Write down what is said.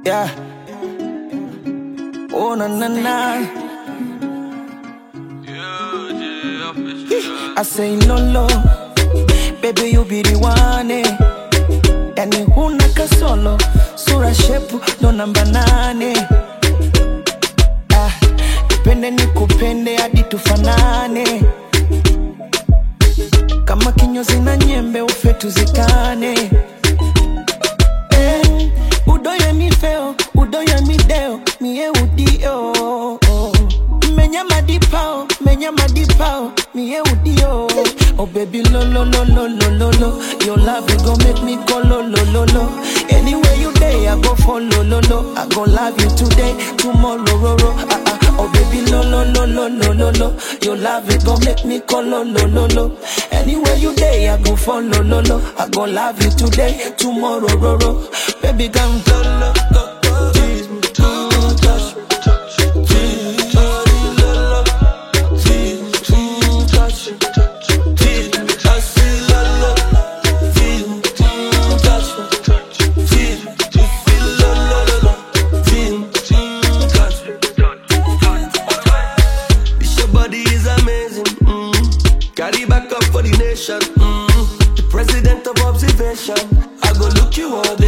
Yeah. Oh na na na. I say lolo, baby you be the one. Eh. Yani huna kasolo, sura shepu ndo namba nane. Ah, nipende nikupende hadi tufanane, kama kinyozi na nyembe ufe tuzikane. Eh, udoye mi feo, udoye mi deo, mie udio. Menya madipao, menya madipao, mie udio. Oh baby lo lo lo lo lo lo lo, your love you gon' make me go lo lo lo lo. Anywhere you day, I go follow lo lo. I go love you today, tomorrow ro ro. Ah ah. Oh baby lo lo lo lo lo lo lo, your love you gon' make me go lo lo lo lo. Anywhere you day, I go follow lo lo. I go love you today, tomorrow ro ro. Baby come lo lo go go. Tease me, mm, touch me, tease me, lo lo. Tease me, mm, touch me, tease me, I say lo lo. Tease me, mm, touch me, tease me, tease me, lo lo lo lo. Tease me, mm, touch me. This your body is amazing. Mm. Carry back up for the nation. Mm. The president of observation. I go look you all day